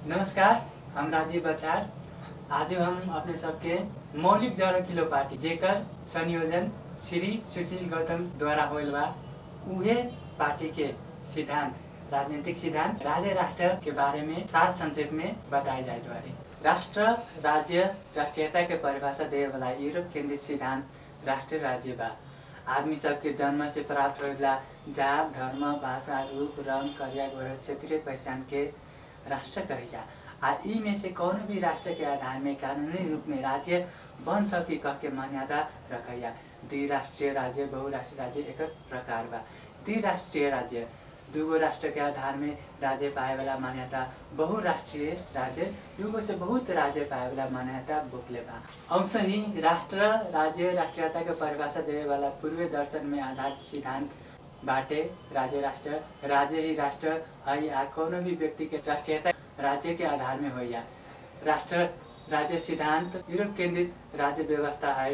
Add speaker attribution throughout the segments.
Speaker 1: नमस्कार हम राजीव बचार आज हम अपने सबके मौलिक जड़ किलो पार्टी जेकर संयोजन श्री सुशील गौतम द्वारा होल बा उहे पार्टी के सिद्धांत राजनीतिक सिद्धांत राज्य राष्ट्र के बारे में सार संक्षेप में बताए जाए द्वारे राष्ट्र राज्य राष्ट्रीयता के परिभाषा दे वाला यूरोप केंद्रित सिद्धांत राष्ट्र राज्य बा आदमी सबके जन्म से प्राप्त होएला जात धर्म भाषा रूप रंग करिया गोर क्षेत्रीय पहचान के राष्ट्र कहिला आ ई में से कौन भी राष्ट्र के आधार में कानूनी रूप में राज्य बन सकी कह के मान्यता रखैया द्विराष्ट्रीय राज्य बहुराष्ट्रीय राज्य एक प्रकार बा द्विराष्ट्रीय राज्य दूगो राष्ट्र के आधार में राज्य पाए वाला मान्यता बहुराष्ट्रीय राज्य दूगो से बहुत राज्य पाए वाला मान्यता बोकले बा अंश ही राष्ट्र राज्य राष्ट्रीयता के परिभाषा देवे वाला पूर्व दर्शन में आधार सिद्धांत बाटे राज्य राष्ट्र राज्य ही राष्ट्र है आ कोनो भी व्यक्ति के राष्ट्रीयता राज्य के आधार में होइया राष्ट्र राज्य सिद्धांत यूरोप केंद्रित राज्य व्यवस्था है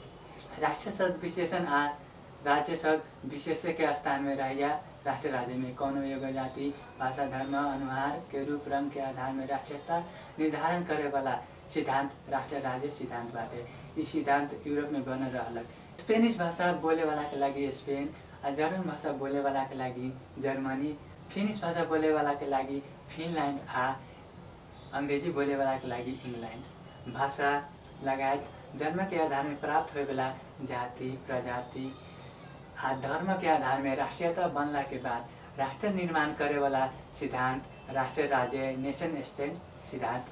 Speaker 1: राष्ट्र शब्द विशेषण आ राज्य शब्द विशेष के स्थान में रहिया राष्ट्र राज्य में कौनो एगो जाति भाषा धर्म अनुहार के रूप रंग के आधार में राष्ट्रीयता निर्धारण करे वाला सिद्धांत राष्ट्र राज्य सिद्धांत बाटे ई सिद्धांत यूरोप में बनल रहलक स्पेनिश भाषा बोले वाला के लागि स्पेन आ जर्मन भाषा बोले वाला के लागि जर्मनी फिनिश भाषा बोले वाला के लागि फिनल्यान्ड आ अङ्ग्रेजी बोले वाला के लागि इङ्ल्यान्ड भाषा लगायत जन्म के आधार में प्राप्त होए वाला जाति प्रजाति आ धर्म के आधार में राष्ट्रीयता बनला के बाद राष्ट्र निर्माण करे वाला सिद्धांत राष्ट्र राज्य नेशन स्टेट सिद्धांत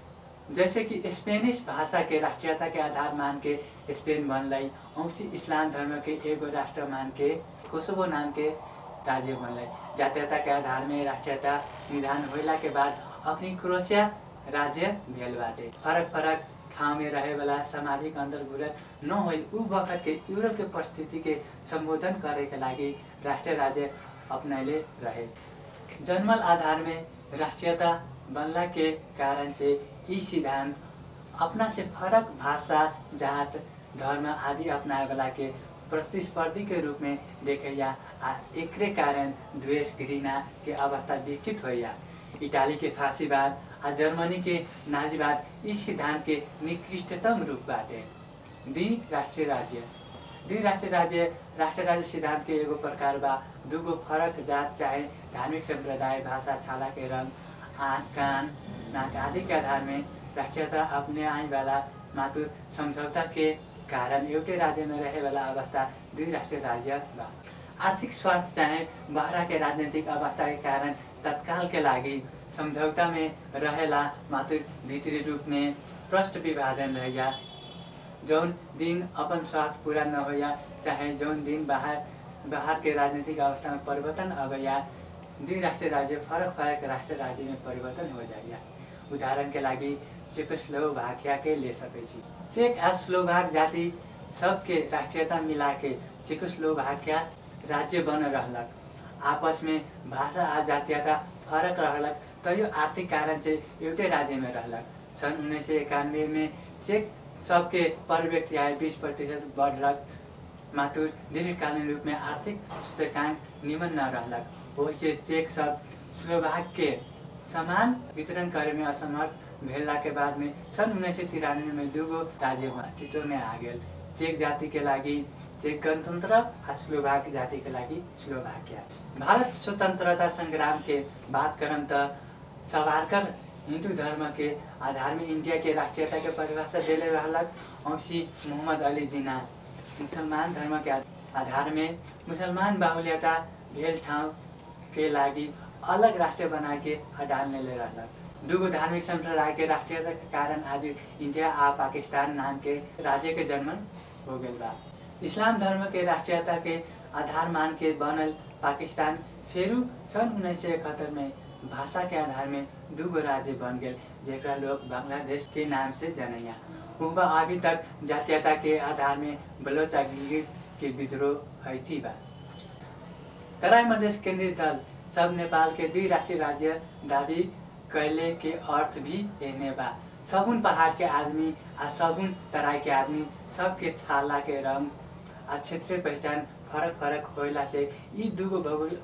Speaker 1: जैसे कि स्पेनिश भाषा के राष्ट्रीयता के आधार मान के स्पेन बनलै औसी इस्लाम धर्म के एगो राष्ट्र मान के कोसोवो नाम के राज्य बनलै जातीयता के आधार में राष्ट्रीयता निर्धारण होला के बाद अखनी क्रोएशिया राज्य भेल बाटे फरक फरक ठाउँ में रहे वाला सामाजिक अंतर्घुलन न हो उ वक्त के यूरोप के परिस्थिति के संबोधन करे के लागि राष्ट्र राज्य अपनैले रहे जन्मल आधार में राष्ट्रीयता बनला के कारण से ई सिद्धांत अपना से फरक भाषा जात धर्म आदि अपनाए वाला के प्रतिस्पर्धी के रूप में देखैया आ एकरे कारण द्वेष घृणा के अवस्था विकसित होइया इटाली के फांसीवाद आ जर्मनी के नाजीवाद इस सिद्धांत के निकृष्टतम रूप बाटे द्वि राष्ट्रीय राज्य द्वि राष्ट्रीय राज्य राष्ट्र राज्य सिद्धांत के एगो प्रकार बा दूगो फरक जात चाहे धार्मिक संप्रदाय भाषा छाला के रंग आँख कान नाक आदि के आधार में राष्ट्रीयता अपने आए वाला मातुर समझौता के कारण एउटै राज्य में रहे वाला अवस्था द्विराष्ट्रीय राज्य बा आर्थिक स्वार्थ चाहे बाहरा के राजनीतिक अवस्था के कारण तत्काल के लागि समझौता में रहेला मातुर भित्री रूप में प्रष्ट विभाजन रहिया जौन दिन अपन स्वार्थ पूरा न होया चाहे जौन दिन बाहर बाहर के राजनीतिक अवस्था में परिवर्तन अबैया द्विराष्ट्रीय राज्य फरक फरक राष्ट्र राज्य में परिवर्तन हो जाइया उदाहरण के लागि चेकोस्लोभाकिया के ले सकै छी चेक आ स्लोभाक जाति सबके राष्ट्रीयता मिला के चेकोस्लोभाकिया राज्य बन रहलक आपस में भाषा आ जातीयता फरक रहलक तैयो आर्थिक कारण से एउटै राज्य में रहलक सन् उन्नाइस सय एकानब्बे में चेक सबके पर व्यक्ति आय बीस प्रतिशत बढ़लक मातुर दीर्घकालीन रूप में आर्थिक सूचकांक निमन न रहलक ओहि से चेक सब स्लोभाक के समान वितरण करे में असमर्थ भेला के बाद में सन् उन्नाइस सय तिरानवे में दूगो राज्य अस्तित्व में आ गेल चेक जाति के लागि चेक गणतन्त्र आ स्लोभाक जाति के लागि स्लोभाकिया भारत स्वतन्त्रता संग्राम के बात करम त सवारकर हिंदू धर्म के आधार में इंडिया के राष्ट्रीयता के परिभाषा देले रहलक औसी मोहम्मद अली जिना मुसलमान धर्म के आधार में मुसलमान बाहुल्यता भेल ठाउँ के लागि अलग राष्ट्र बना के हटाल ले रहलक दूगो धार्मिक संप्रदाय के राष्ट्रीयता के कारण आज इंडिया आ पाकिस्तान नाम के राज्य के जन्म हो गल बा इस्लाम धर्म के राष्ट्रीयता के आधार मान के बनल पाकिस्तान फेरू सन् उन्नाइस सय इकहत्तर में भाषा के आधार में दूगो राज्य बन गेल जेकरा लोग बांग्लादेश के नाम से जनैया उबा अभी तक जातीयता के आधार में बलोच आ गिलगिट के विद्रोह हैथी बा तराई मधेश केंद्रीय दल सब नेपाल के द्विराष्ट्रीय राज्य दावी कैले के अर्थ भी एहने बा सगुन पहाड़ के आदमी आ सगुन तराई के आदमी सबके छाला के रंग आ क्षेत्रीय पहचान फरक फरक होला से यी दुगो भौगोलिक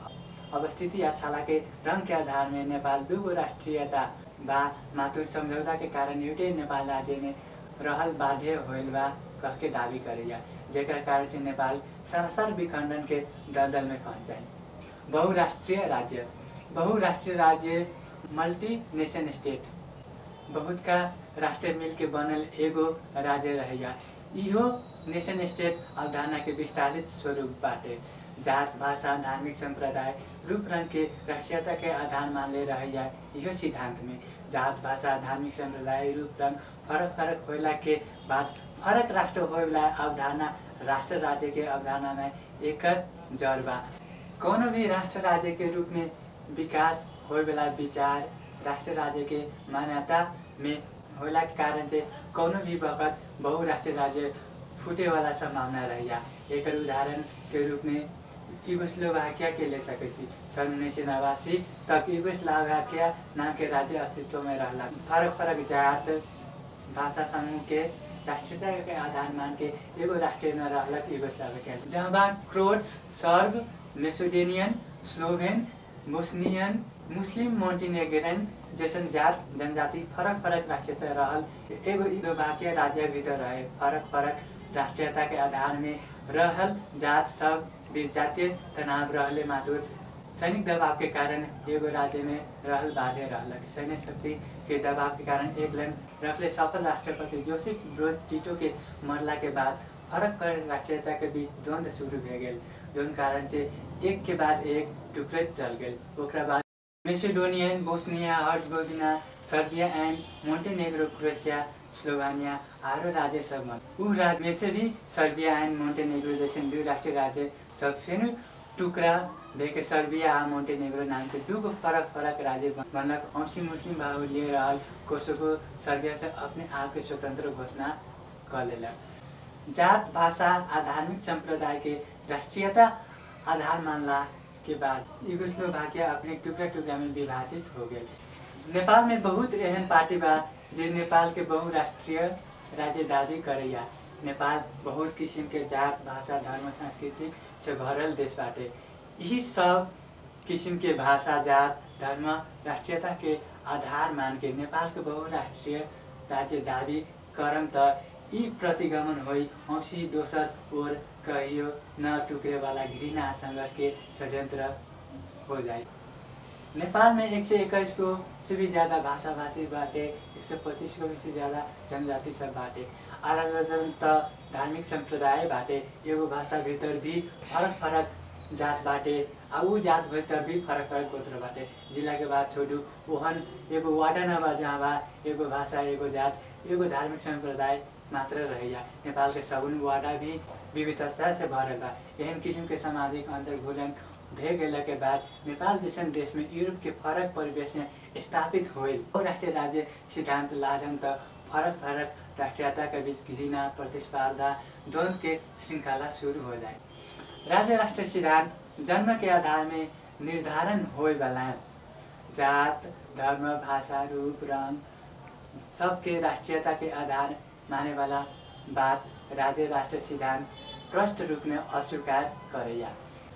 Speaker 1: अवस्थिति आ छाला के रंग के आधार में नेपाल दूगो राष्ट्रियता बा मातुर समझौता के कारण एउटै नेपाल राज्य में रहल बाध्य होइल बा कह के दावी करेला जेकर कारण से नेपाल सरासर विखंडन के दलदल में पहुंच जाए बहुराष्ट्रीय राज्य बहुराष्ट्रीय राज्य मल्टी नेशन स्टेट बहुत का राष्ट्र मिल के बनल एगो राज्य रहेगा इहो नेशन स्टेट अवधारणा के विस्तारित स्वरूप बाटे जात भाषा धार्मिक संप्रदाय रूप रंग के राष्ट्रीयता के आधार मानले रहेगा इहो सिद्धांत में जात भाषा धार्मिक संप्रदाय रूप रंग फरक फरक होला के बाद फरक राष्ट्र होइला अवधारणा राष्ट्र राज्य के अवधारणा में एक जड़ बा कोनो भी राष्ट्र राज्य के रूप में विकास होए वाला विचार राष्ट्र राज्य के मान्यता में होला के कारण से कोनो भी वक्त बहुराष्ट्रीय राज्य फूटे वाला संभावना रहेगा एक उदाहरण के रूप में युगोस्लोवाकिया के ले सके छी सन उन्नीस सौ नवासी तक युगोस्लोवाकिया नाम के राज्य अस्तित्व में रहला फरक फरक जात भाषा समूह के राष्ट्रीयता के आधार मान के एगो राष्ट्र में रहलक युगोस्लोवाकिया जहाँ बा Croats Serb Macedonian Slovene Bosnian Muslim Montenegrin जैसन जात जनजाति फरक फरक राष्ट्रीयता रहल एगो स्लोवाकिया राज्य भीतर रहे फरक फरक राष्ट्रीयता के आधार में रहल जात सब बीच जातीय तनाव रहले मातुर सैनिक दबाव के कारण एगो राज्य में रहल बाधे रहलक सैन्य शक्ति के दबाव के कारण एक लाइन रखले सफल राष्ट्रपति जोसेफ ब्रोज टिटो के मरला के बाद फरक फरक राष्ट्रीयता के बीच द्वंद्व शुरू भए गेल जोन कारण से एक के बाद एक टुकड़े चल गेल ओकरा बाद Macedonian Bosnia Herzegovina Serbia and Montenegro Croatia Slovenia आरो राज्य सब में उ राज्य में से भी सर्बिया एंड मोन्टेनेग्रो जैसे दू राष्ट्रीय राज्य सब फेनु टुकड़ा भेके सर्बिया आ मोन्टेनेग्रो नाम के दूगो फरक फरक राज्य बनलक औसी मुस्लिम बाहुल्य रहल कोसोवो सर्बिया से अपने आप के स्वतंत्र घोषणा कर लेलक जात भाषा आ धार्मिक संप्रदाय के राष्ट्रीयता आधार मानला के बाद युगोस्लोवाकिया अपने टुकड़ा टुकड़ा में विभाजित हो गए नेपाल में बहुत एहन पार्टी बा जे नेपाल के बहुराष्ट्रीय राज्य दावी करैया नेपाल बहुत किसिम के जात भाषा धर्म संस्कृति से भरल देश बाटे यही सब किसिम के भाषा जात धर्म राष्ट्रीयता के आधार मान के नेपाल के बहुराष्ट्रीय राज्य दावी करम त यी प्रतिगमन होइ औसी दोसर ओर कहियो न टुक्रे वाला घृणा संघर्ष के षड्यंत्र हो जाए नेपाल में एक सौ इक्कीस को से भी ज़्यादा भाषा भाषी बाटे एक सौ पच्चीस को भी से ज़्यादा जनजाति सब बाटे आधा दर्जन त धार्मिक संप्रदाय बाटे एगो भाषा भीतर भी फरक फरक जात बाटे आ ऊ जात भीतर भी फरक फरक गोत्र बाटे जिला के बात छोड़ू ओहन एगो वार्ड न बा जहाँ बा एगो भाषा एगो जात एगो धार्मिक संप्रदाय मात्र रहैया नेपाल के सगुन वाडा भी विविधता से भरल बा एहन किसिम के सामाजिक अंतर्घुलन भे गेला के बाद नेपाल जैसन देश में यूरोप के फरक परिवेश में स्थापित होइल और राष्ट्रीय राज्य सिद्धांत लाजन त फरक फरक राष्ट्रीयता के बीच घृणा प्रतिस्पर्धा द्वंद्व के श्रृंखला शुरू हो जाए राज्य राष्ट्र सिद्धांत जन्म के आधार में निर्धारण होए वाला जात धर्म भाषा रूप रंग सबके राष्ट्रीयता के आधार माने वाला बात राज्य राष्ट्र सिद्धांत प्रष्ट रूप में अस्वीकार करैया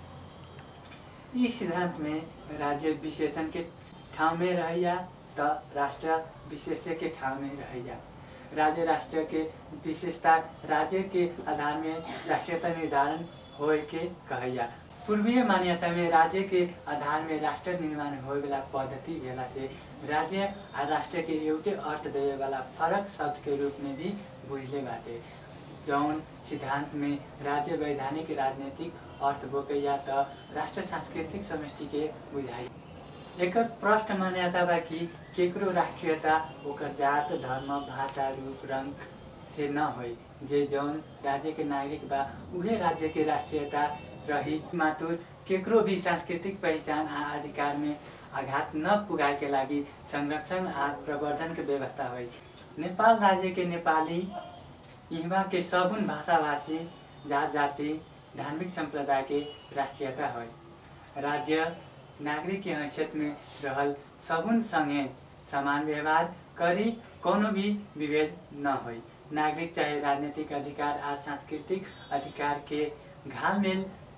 Speaker 1: यी सिद्धांत में राज्य विशेषण के ठाउँ में रहैया त राष्ट्र विशेष्य के ठाउँ में रहैया राज्य राष्ट्र के विशेषता राज्य के आधार में राष्ट्रीयता निर्धारण होए के कहैया पूर्वीय मान्यता में राज्य के आधार में राष्ट्र निर्माण होए वाला पद्धति भेला से राज्य आ राष्ट्र के एउटै अर्थ देवे वाला फरक शब्द के रूप में भी बुझले बाटे जौन सिद्धांत में राज्य वैधानिक राजनीतिक अर्थ बोकैया त राष्ट्र सांस्कृतिक समष्टि के बुझाइ एकर प्रष्ट मान्यता बा कि केकरो राष्ट्रियता ओकर जात धर्म भाषा रूप रंग से न होइ जे जौन राज्य के नागरिक बा उहे राज्य के राष्ट्रियता रही मातुर केकरो भी सांस्कृतिक पहिचान आ अधिकार में आघात न पुगाए के लागि संरक्षण आ प्रवर्धन के व्यवस्था होइ नेपाल राज्य के नेपाली यहाँ के सगुन भाषाभाषी जात जाति धार्मिक संप्रदाय के राष्ट्रियता होइ राज्य नागरिक के हैसियत में रहल सगुन संगे समान व्यवहार करी कोनो भी विभेद न होइ नागरिक चाहे राजनीतिक अधिकार आ सांस्कृतिक अधिकार के घालमेल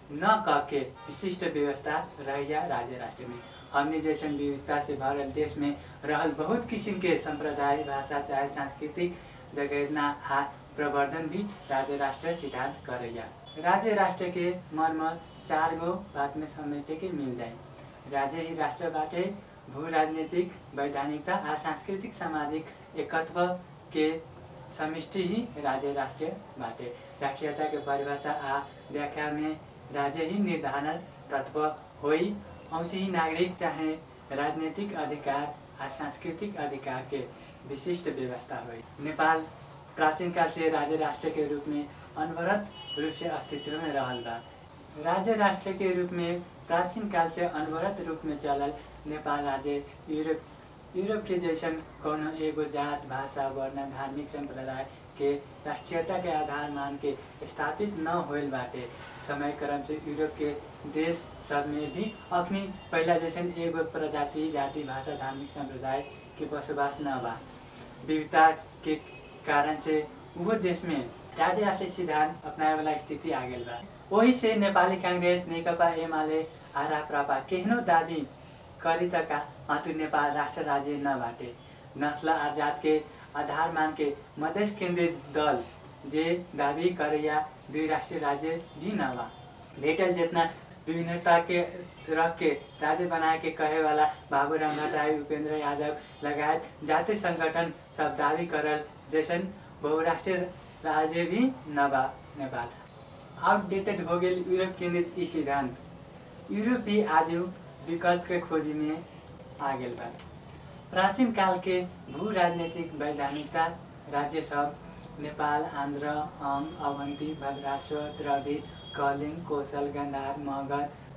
Speaker 1: न कह के विशिष्ट व्यवस्था रहिया राज्य राष्ट्र में हमने जैसन विविधता से भरल देश में रहल बहुत किस्म के संप्रदाय भाषा चाहे सांस्कृतिक जगेरना आ प्रवर्धन भी राज्य राष्ट्र सिद्धांत करैया राज्य राष्ट्र के मर्म चार गो बात में समेटे के मिल जाए राज्य ही राष्ट्र बाटे भू राजनीतिक वैधानिकता आ सांस्कृतिक सामाजिक एकत्व के समष्टि ही राज्य राष्ट्र बाटे राष्ट्रीयता के परिभाषा आ व्याख्या में राज्य ही निर्धारण तत्व होई औसी ही नागरिक चाहे राजनीतिक अधिकार आ सांस्कृतिक अधिकार के विशिष्ट व्यवस्था हुई नेपाल प्राचीन काल से राज्य राष्ट्र के रूप में अनवरत रूप से अस्तित्व में रहल बा राज्य राष्ट्र के रूप में प्राचीन काल से अनवरत रूप में चलल नेपाल राज्य यूरोप यूरोप के जैसन कोनो एगो जात भाषा वर्ण धार्मिक संप्रदाय के राष्ट्रीयता के आधार मान के स्थापित न होल बाटे समय क्रम से यूरोप के देश सब में भी अखनी पहला जैसन एगो प्रजाति जाति भाषा धार्मिक संप्रदाय के बसोबास न बा विविधता के कारण से वो देश में राज्य राष्ट्रीय सिद्धांत अपनाए वाला स्थिति आ गई बा वही से नेपाली कांग्रेस नेकपा एमाले आ राप्रपा केहनो दाबी करी त का मातु नेपाल राष्ट्र राज्य न बाटे नस्ल आ जात के आधार मान के मधेश केंद्रित दल जे दावी करे या दुई राष्ट्रीय राज्य भी न बा भेटल जितना विभिन्नता के रख के राज्य बनाए के कहे वाला बाबूराम भट्टराई उपेंद्र यादव लगायत जातीय संगठन सब दावी करल जैसन बहुराष्ट्रीय राज्य भी न बा नेपाल आउटडेटेड हो गेल यूरोप केंद्रित ई सिद्धांत यूरोप भी आज विकल्प के खोज में आ गेल बा प्राचीन काल के भू राजनीतिक वैधानिकता राज्य सब नेपाल आंध्र अंग अवंती भद्राश्व द्रविड कलिंग कौशल गंधार मगध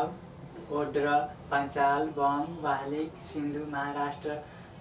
Speaker 1: मालव ओड्र पंचाल बंग वाहलिक सिंधु महाराष्ट्र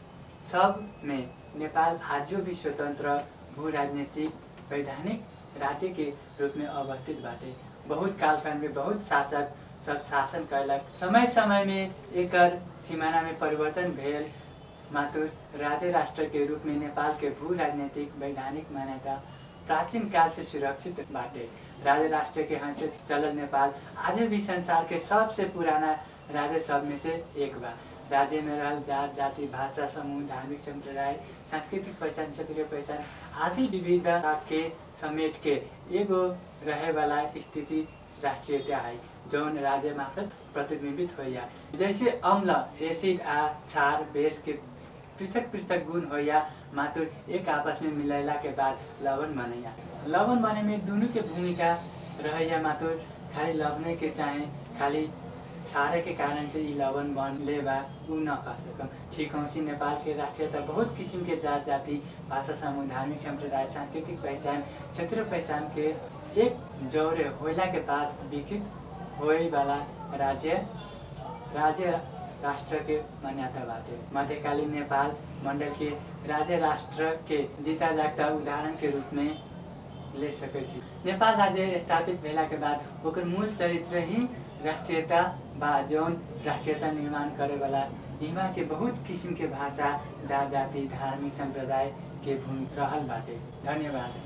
Speaker 1: सब में नेपाल आजो भी स्वतंत्र भू राजनीतिक वैधानिक राज्य के रूप में अवस्थित बाटे बहुत कालखंड में बहुत शासक सब शासन कैलक समय समय में एकर सीमाना में परिवर्तन भेल मातुर राज्य राष्ट्र के रूप में नेपाल के भू राजनीतिक वैधानिक मान्यता प्राचीन काल से सुरक्षित बाटे राज्य राष्ट्र के हैसियत चलल नेपाल आज भी संसार के सबसे पुराना राज्य सब में से एक बा राज्य में रहल जात जाति भाषा समूह धार्मिक संप्रदाय सांस्कृतिक पहचान क्षेत्रीय पहचान आदि विविधता के समेट के एगो रहे वाला स्थिति राष्ट्रीयता है जौन राज्य मार्फत प्रतिबिंबित होइया जैसे अम्ल एसिड आ क्षार बेस के पृथक पृथक गुण होइया मातुर एक आपस में मिलैला के बाद लवण बनैया लवण बने में दोनों के भूमिका रहैया मातुर खाली लवने के चाहे खाली छारे के कारण से ई लवण बनले बा उ न कह सकम ठीक हौसी नेपाल के राष्ट्रीयता बहुत किसिम के जात जाति भाषा समूह धार्मिक संप्रदाय सांस्कृतिक पहचान क्षेत्रीय पहचान के एक जौरे होला के बाद विकसित होए वाला राज्य राज्य राष्ट्र के मान्यता बाटे मध्यकालीन नेपाल मंडल के राज्य राष्ट्र के जीता जागता उदाहरण के रूप में ले सकै छी नेपाल राज्य स्थापित भेला के बाद ओकर मूल चरित्र ही राष्ट्रीयता बा जौन राष्ट्रीयता निर्माण करे वाला यहाँ के बहुत किसिम के भाषा जात जाति धार्मिक संप्रदाय के भूमि रहल बाटे धन्यवाद